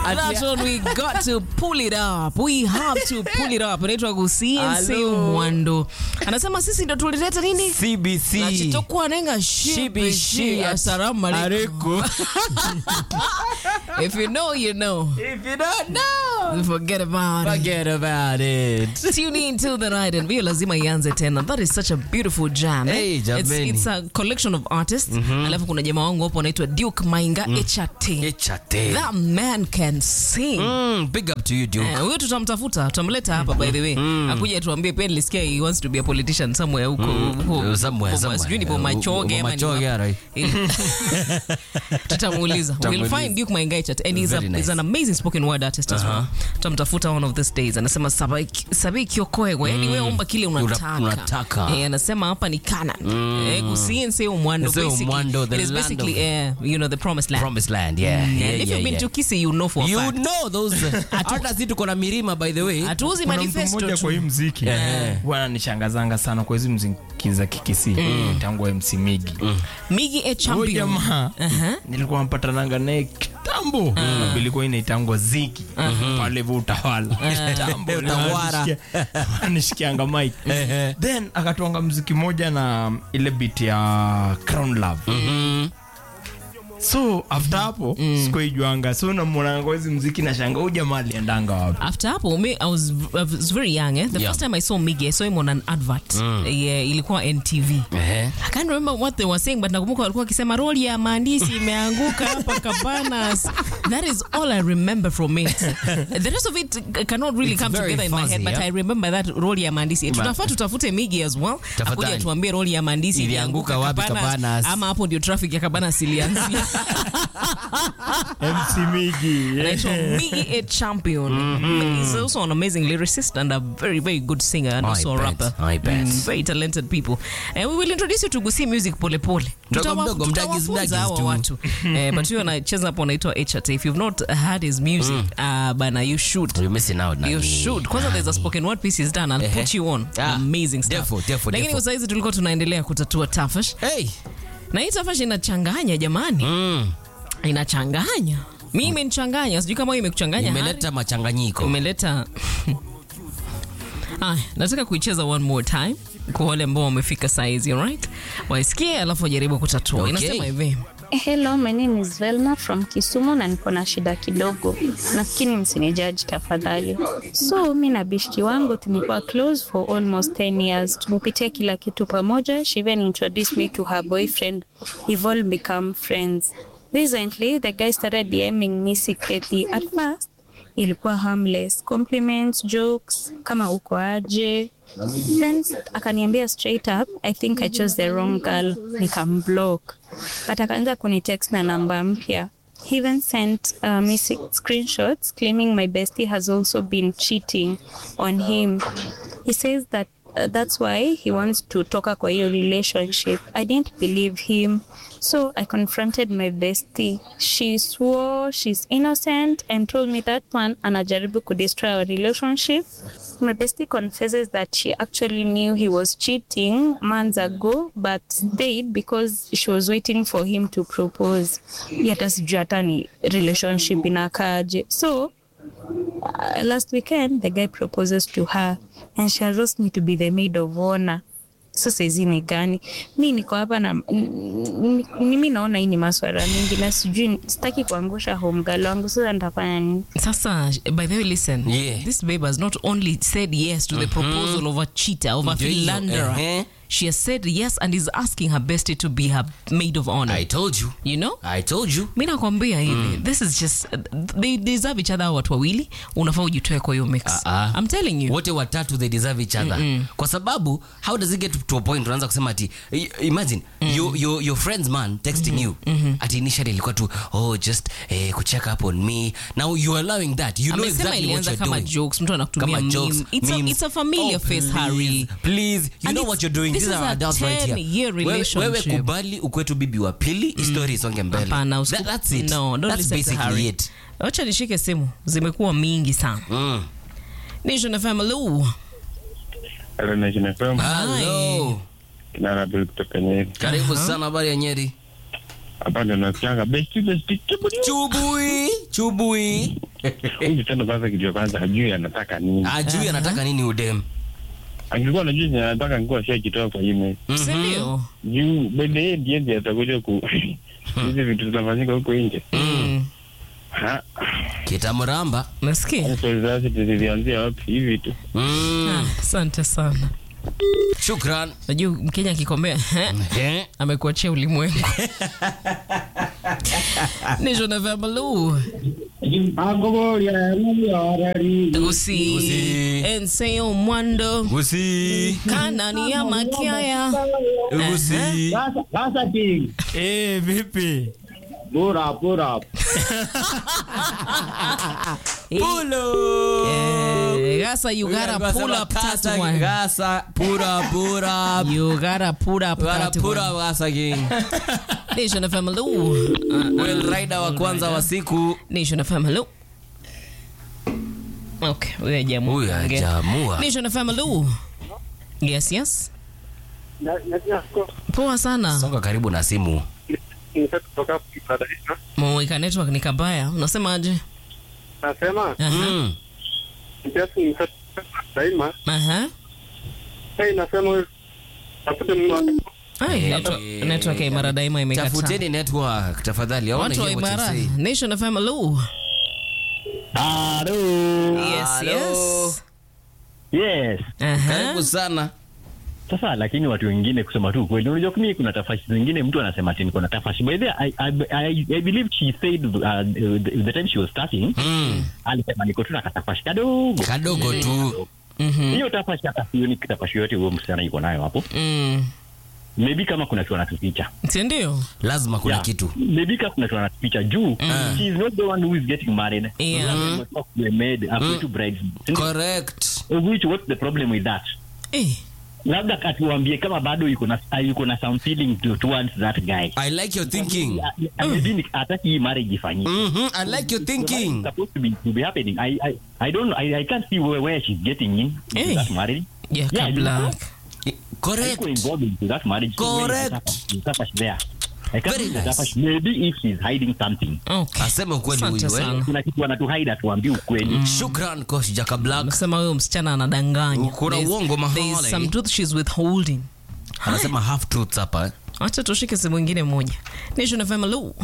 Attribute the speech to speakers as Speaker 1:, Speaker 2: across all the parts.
Speaker 1: That's when we got to pull it up. We have to pull it up. Anaitwa Gusiense
Speaker 2: Hello.
Speaker 1: Mwando. Anasema sisi ndo tulileta nini?
Speaker 2: CBC.
Speaker 1: Na chitokwa nenga shibi
Speaker 2: Shibi
Speaker 1: shi.
Speaker 2: shi.
Speaker 1: Assalamu alaikum.
Speaker 2: Alaikum.
Speaker 1: If you know, you know.
Speaker 2: If you don't know,
Speaker 1: Forget about it.
Speaker 2: forget about it.
Speaker 1: Tune in till the night and vio lazima ianze tena. That is such a beautiful jam. eh?
Speaker 2: Hey,
Speaker 1: it's,
Speaker 2: jameni.
Speaker 1: it's a collection of artists. Alafu kuna jamaa wangu hapo anaitwa Duke Mainga HRT.
Speaker 2: Echate.
Speaker 1: That man can sing.
Speaker 2: Mm, big up to you, Duke.
Speaker 1: Eh, huyo tutamtafuta tutamleta hapa by the way akuja tuambie pia nilisikia he wants to be a politician somewhere huko huko-
Speaker 2: Somewhere,
Speaker 1: huko-
Speaker 2: somewhere.
Speaker 1: sijui ni Bomachoge
Speaker 2: Huko
Speaker 1: ama ni
Speaker 2: Bomachoge,
Speaker 1: wapi.
Speaker 2: right.
Speaker 1: Eh, tutamuuliza we'll
Speaker 2: Tutamuuliza.
Speaker 1: find Duke Maingai chat and he's, a,
Speaker 2: Very nice.
Speaker 1: he's an amazing spoken word artist as well tutamtafuta one of these days anasema sabi sabi kiokoego yani wewe omba kile unataka
Speaker 2: unataka.
Speaker 1: eh, anasema hapa ni Canaan eh kusiense umwando
Speaker 2: Sio
Speaker 1: basically
Speaker 2: umwando, the
Speaker 1: it is
Speaker 2: land
Speaker 1: basically
Speaker 2: of-
Speaker 1: eh, you know the promised land
Speaker 2: Promised land, yeah.
Speaker 1: and
Speaker 2: yeah,
Speaker 1: if
Speaker 2: yeah,
Speaker 1: you've been
Speaker 2: yeah.
Speaker 1: to Kisii you know for a
Speaker 2: You
Speaker 1: fact
Speaker 2: know those. Hata si tuko na milima by the way.
Speaker 1: hatuuzi
Speaker 3: kuna mtu
Speaker 1: manifesto
Speaker 3: mmoja
Speaker 1: tu.
Speaker 3: kwa hii mziki
Speaker 2: Eh.
Speaker 3: bwana nishangazanga sana kwa hizi mziki za kikisi tangu MC Migi
Speaker 1: Migi a
Speaker 3: huyo
Speaker 1: champion
Speaker 3: jamaa nilikuwa mpatananga naye kitambo uh ilikuwa inaitangwa ziki pale hivyo utawala kitambo
Speaker 2: Utawala.
Speaker 3: Nishikia- nishikianga mic then akatwanga mziki moja na ile beat ya crown love so after hapo sikuijuanga so namwonanga hizi mziki na shanga huyu jamaa aliendanga wapi
Speaker 1: after hapo me, I, was, I was very young eh? the
Speaker 2: Yeah.
Speaker 1: first time I saw Migi I saw him on an advert yeah, ilikuwa NTV
Speaker 2: Eh.
Speaker 1: I can't remember what they were saying but nakumbuka walikuwa wakisema roli ya maandishi imeanguka hapa Cabanas that is all I remember from it the rest of it uh, cannot really
Speaker 2: It's
Speaker 1: come
Speaker 2: very
Speaker 1: together in my
Speaker 2: fuzzy,
Speaker 1: head but
Speaker 2: yeah?
Speaker 1: I remember that roli ya maandishi tunafaa tutafute Migi as well
Speaker 2: Tafadhali.
Speaker 1: akuja tuambie roli ya maandishi
Speaker 2: Ilianguka wapi Cabanas?
Speaker 1: ama hapo ndio traffic ya Cabanas ilianzia
Speaker 3: MC Migi
Speaker 1: anaitwa Migi a champion he's also an amazing lyricist and a very very good singer and
Speaker 2: I
Speaker 1: also a
Speaker 2: bet,
Speaker 1: rapper
Speaker 2: I bet.
Speaker 1: very talented people and we will introduce you to Gusii music pole pole
Speaker 2: Mdogo
Speaker 1: Tutawa-
Speaker 2: mdogo, mdagis,
Speaker 1: tutawafunza
Speaker 2: mdagis
Speaker 1: hawa
Speaker 2: tu.
Speaker 1: watu eh, but huyo anacheza hapo anaitwa HRT if you've not heard his music uh, bana you should
Speaker 2: You're missing out,
Speaker 1: You
Speaker 2: Nani.
Speaker 1: should. Kwanza there's a spoken word piece he's done. I'll
Speaker 2: Ehe.
Speaker 1: put you on.
Speaker 2: Ah,
Speaker 1: Amazing stuff.
Speaker 2: defo, defo,
Speaker 1: Lakini
Speaker 2: defo.
Speaker 1: kwa saizi tulikuwa tunaendelea kutatua tafash.
Speaker 2: Hey.
Speaker 1: Na hii tafash inachanganya jamani.
Speaker 2: Mm.
Speaker 1: Inachanganya. Mimi imenichanganya. Sijui kama wewe imekuchanganya.
Speaker 2: Imeleta machanganyiko.
Speaker 1: umeleta Aya, nataka kuicheza one more time kwa wale ambao wamefika saizi alright waisikie alafu wajaribu kutatua
Speaker 2: Okay.
Speaker 1: inasema hivi
Speaker 4: Hello, my name is Velma from Kisumu na niko na shida kidogo, nafikiri msinijaji tafadhali. So mi na bishti wangu tumekuwa close for almost 10 years, tumepitia kila kitu pamoja. She even introduced me to her boyfriend. We've all become friends. Recently, the guy started DMing me secretly. At first, ilikuwa harmless compliments, jokes, kama uko aje Then akaniambia straight up, I think I chose the wrong girl, nikamblock. But akaanza kunitext na namba mpya. He even sent uh, me si- screenshots claiming my bestie has also been cheating on him. He says that uh, that's why he wants to toka kwa hiyo relationship. I didn't believe him. So I confronted my bestie. She swore she's innocent and told me that one anajaribu kudestroy our relationship. My bestie confesses that she actually knew he was cheating months ago but stayed because she was waiting for him to propose. Hata sijui hata ni relationship inakaaje. So uh, last weekend the guy proposes to her and she asked me to be the maid of honor so saizi ni gani mi niko hapa na m- mimi naona hii ni maswara mingi na sijui sitaki kuangusha homgalo wangu sasa nitafanya nini
Speaker 1: sasa by the way listen
Speaker 2: Yeah.
Speaker 1: this babe has not only said yes to the proposal of a cheater of a
Speaker 2: Ndio hiyo,
Speaker 1: philanderer
Speaker 2: ehe.
Speaker 1: she has said yes and is asking her bestie to be her maid of honor
Speaker 2: I told you.
Speaker 1: you know
Speaker 2: I told you.
Speaker 1: mi nakwambia hivi this is just they deserve each other hao watu wawili unafaa ujitoe kwa hiyo mix
Speaker 2: Ah, ah.
Speaker 1: i'm telling you
Speaker 2: wote watatu they deserve each other kwa sababu how does it get to a point unaanza kusema ati i- imagine your, your, your friends man texting you ati initially ilikuwa tu oh just eh, kucheck up on me now you are allowing that you know
Speaker 1: amesema
Speaker 2: exactly what
Speaker 1: ilianza
Speaker 2: you're
Speaker 1: kama
Speaker 2: doing
Speaker 1: jokes mtu anakutumia
Speaker 2: kama jokes
Speaker 1: meme. It's, a,
Speaker 2: memes.
Speaker 1: it's a familiar
Speaker 2: Oh,
Speaker 1: face
Speaker 2: please,
Speaker 1: Harry
Speaker 2: please you
Speaker 1: And
Speaker 2: know
Speaker 1: it's-
Speaker 2: what you're doing
Speaker 1: this
Speaker 2: these
Speaker 1: is
Speaker 2: are
Speaker 1: a
Speaker 2: adults right here
Speaker 1: 10-year
Speaker 2: wewe, wewe
Speaker 1: relationship.
Speaker 2: kubali ukwetu bibi wa pili story isonge mbele
Speaker 1: hapana usiku-
Speaker 2: That, that's it
Speaker 1: no don't
Speaker 2: that's
Speaker 1: listen to
Speaker 2: basically
Speaker 1: Harry
Speaker 2: it
Speaker 1: wacha nishike simu zimekuwa mingi sana
Speaker 2: mm.
Speaker 1: nation fm hello
Speaker 5: Hello, Nation FM.
Speaker 2: hello
Speaker 5: Kinara Bill kutoka Nyeri.
Speaker 2: karibu sana habari ya nyeri
Speaker 5: Hapa ndio nasikianga besti besti kiburi.
Speaker 2: chubui chubui
Speaker 5: huyu msichana kwanza, kitu ya kwanza hajui anataka nini.
Speaker 2: ajui anataka nini udem
Speaker 5: Angekuwa anajua chenye anataka, angekuwa shakitoa kwa email
Speaker 1: Si ndio?
Speaker 5: juu bende yeye ndiye ndiye atakuja ku hizi vitu zinafanyika huko nje.
Speaker 1: Mm.
Speaker 5: Ha,
Speaker 2: kitamramba
Speaker 1: Nasikia?
Speaker 5: swali zasi zilianzia wapi hivi tu?
Speaker 2: mm.
Speaker 1: Ah, Asante sana.
Speaker 2: shukran
Speaker 1: Najua Mkenya akikomea
Speaker 2: Eh.
Speaker 1: amekuachia ulimwengu. Nijo na Vamalu. Usi.
Speaker 2: Usi.
Speaker 1: Enseo Mwando.
Speaker 2: Gusi.
Speaker 1: Kanani ya Makiaya.
Speaker 2: Gusi.
Speaker 6: Sasa King,
Speaker 3: Eh, vipi?
Speaker 6: pull up, pull up.
Speaker 2: Pulo.
Speaker 1: Eh, Gasa, you gotta pull up that one.
Speaker 2: Gasa, pura, pura.
Speaker 1: You gotta pull up
Speaker 2: Gotta
Speaker 1: that
Speaker 2: pura
Speaker 1: one.
Speaker 2: Gasa King.
Speaker 1: Nation FM, hello.
Speaker 2: Well rider wa kwanza wa siku.
Speaker 1: Nation FM, hello. Okay, huyo hajaamua
Speaker 2: Huyu
Speaker 1: kuongea.
Speaker 2: hajaamua.
Speaker 1: Nation FM, hello. Yes, yes. Poa sana.
Speaker 2: Songa karibu na simu.
Speaker 1: Mwika network ni kabaya. Unasemaje?
Speaker 7: Nasema
Speaker 1: Aha.
Speaker 2: Mm.
Speaker 7: kiasi daima
Speaker 1: Aha.
Speaker 7: hey, nasema huyu tafute mtu
Speaker 1: Ai,
Speaker 2: Eh,
Speaker 1: network,
Speaker 2: eh,
Speaker 1: network ya Imara daima imekataa.
Speaker 2: Tafuteni network tafadhali. I wanna
Speaker 1: Watu wa
Speaker 2: hear what you
Speaker 1: Imara.
Speaker 2: say.
Speaker 1: Nation FM, hello.
Speaker 6: Hello.
Speaker 1: Yes,
Speaker 2: Hello.
Speaker 1: yes.
Speaker 6: Yes.
Speaker 1: Aha.
Speaker 2: Karibu sana.
Speaker 6: Sasa lakini watu wengine kusema tu kweli, unajua mimi kuna tafashi zingine mtu anasema ati niko na tafashi. By the way, I, I, I, I believe she said uh, the, the time she was starting
Speaker 2: Mm.
Speaker 6: alisema niko tu na katafashi kadogo.
Speaker 2: Kadogo tu.
Speaker 1: Mhm.
Speaker 6: Hiyo tafashi hata sioni tafashi yote huyo msichana yuko nayo hapo.
Speaker 1: Mm.
Speaker 6: Maybe kama kuna kitu anatuficha.
Speaker 1: Si ndio?
Speaker 2: Lazima kuna
Speaker 6: Yeah.
Speaker 2: kitu.
Speaker 6: Maybe kama kuna kitu anatuficha juu she is not the one who is getting married.
Speaker 1: Yeah.
Speaker 6: Mm. The maid, after two brides.
Speaker 2: Correct.
Speaker 6: Of which what's the problem with that?
Speaker 1: Eh.
Speaker 6: labda katuambie kama bado yuko na uh, yuko na some feeling to, towards that guy
Speaker 2: I like your thinking.
Speaker 6: Uh, uh, maybe ni- hataki hii marriage ifanyike
Speaker 2: Mhm. I like your thinking.
Speaker 6: It's supposed to be to be happening I I I don't know I, I can't see where, where she's getting in into
Speaker 1: Hey.
Speaker 6: that marriage
Speaker 1: Yeah,
Speaker 6: Yeah,
Speaker 1: kabla.
Speaker 6: you
Speaker 2: Correct.
Speaker 6: Haiko involved into that marriage so where is the
Speaker 2: Correct.
Speaker 6: tafash- the tafash there I can't
Speaker 2: Very
Speaker 6: see the
Speaker 2: nice.
Speaker 6: tafash. maybe if she's hiding something
Speaker 1: Okay.
Speaker 2: Aseme ukweli
Speaker 1: Asante
Speaker 2: huyu, eh?
Speaker 1: sana.
Speaker 6: kuna kitu anatuhide atuambie ukweli
Speaker 2: Shukran coach Jaka Black.
Speaker 1: Nasema huyo msichana anadanganya.
Speaker 2: Kuna
Speaker 1: There's-
Speaker 2: uongo mahali.
Speaker 1: There's some truth she's withholding.
Speaker 2: Anasema half truths hapa. eh?
Speaker 1: Acha tushike simu ingine moja. Nation FM hello.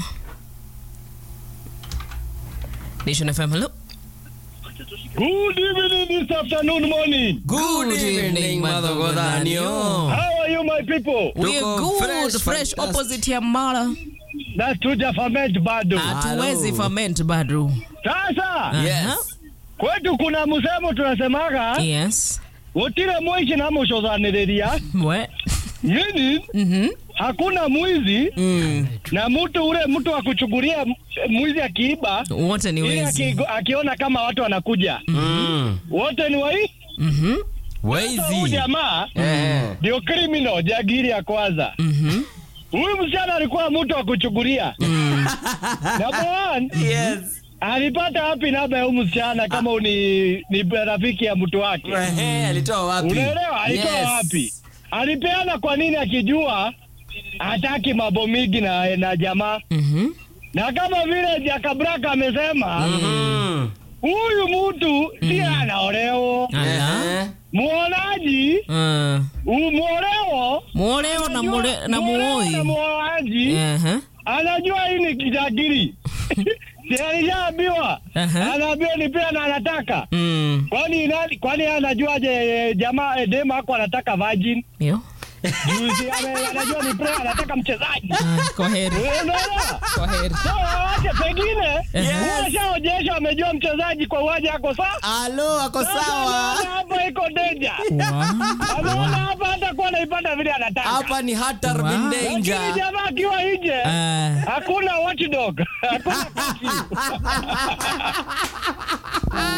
Speaker 1: Nation FM hello.
Speaker 8: Good evening this afternoon morning.
Speaker 2: Good evening, Mother Godhanio.
Speaker 8: How are you my people?
Speaker 1: We're
Speaker 2: Tuko
Speaker 1: good,
Speaker 2: fresh,
Speaker 1: fresh,
Speaker 2: fantastic.
Speaker 1: opposite ya Mara.
Speaker 8: Na tuja ferment bado.
Speaker 1: Hatuwezi ferment bado.
Speaker 8: Sasa
Speaker 2: Yes.
Speaker 8: kwetu kuna msemo tunasemaga
Speaker 1: Yes.
Speaker 8: gutire mwici na mucothaniriria
Speaker 1: We.
Speaker 8: nini
Speaker 1: Mhm.
Speaker 8: hakuna mwizi
Speaker 1: Mm.
Speaker 8: na mtu ule mtu wa kuchukulia m- mwizi akiiba
Speaker 1: Wote ni
Speaker 8: ili
Speaker 1: wezi.
Speaker 8: aki, akiona kama watu wanakuja
Speaker 2: Mm.
Speaker 8: wote ni wai
Speaker 1: Mhm.
Speaker 8: huyu
Speaker 2: Wezi.
Speaker 8: jamaa
Speaker 2: Eh.
Speaker 8: ndio criminal jagiri ya kwanza
Speaker 1: Mhm.
Speaker 8: huyu msichana alikuwa mtu wa kuchukulia number one
Speaker 2: Yes.
Speaker 8: alipata wapi namba ya huyu msichana kama ni, ni rafiki ya mtu wake
Speaker 2: Ehe, alitoa wapi?
Speaker 8: unaelewa alitoa
Speaker 2: Yes.
Speaker 8: wapi alipeana kwa nini akijua hataki mambo mingi na, na jamaa
Speaker 1: Mhm.
Speaker 8: na kama vile jakabraka amesema
Speaker 2: Mm.
Speaker 8: huyu mtu si anaoleo
Speaker 1: Ala.
Speaker 2: Ehe.
Speaker 8: muonaji
Speaker 1: Uh.
Speaker 8: u- muoleo
Speaker 1: Muoleo na mule, na
Speaker 8: muoleo na
Speaker 1: muoi.
Speaker 8: muoaji
Speaker 1: Aha.
Speaker 8: anajua hii ni kijagiri si alishaambiwa
Speaker 1: Aha.
Speaker 8: anaambiwa ni pia na anataka
Speaker 1: Mm.
Speaker 8: kwani nani kwani yeye anajuaje eh, jamaa eh, dema ako anataka virgin
Speaker 1: Yo.
Speaker 8: Juu si ame- anajua ni pia anataka mchezaji
Speaker 1: Ah, Kwa heri.
Speaker 8: unaelewa
Speaker 1: Kwa heri.
Speaker 8: so wache pengine
Speaker 1: Yes.
Speaker 8: huyo shaonyesha amejua mchezaji kwa uwanja ako sawa
Speaker 2: Alo, ako
Speaker 8: Sasa
Speaker 2: sawa.
Speaker 8: anaona hapa iko danger
Speaker 1: Wow.
Speaker 8: anaona hapa hata kuwa naipata vile anataka
Speaker 2: Hapa ni Hatar
Speaker 1: Wow.
Speaker 2: bin
Speaker 8: lakini
Speaker 2: danger.
Speaker 8: jamaa akiwa nje
Speaker 1: Ah.
Speaker 8: hakuna watchdog hakuna kaki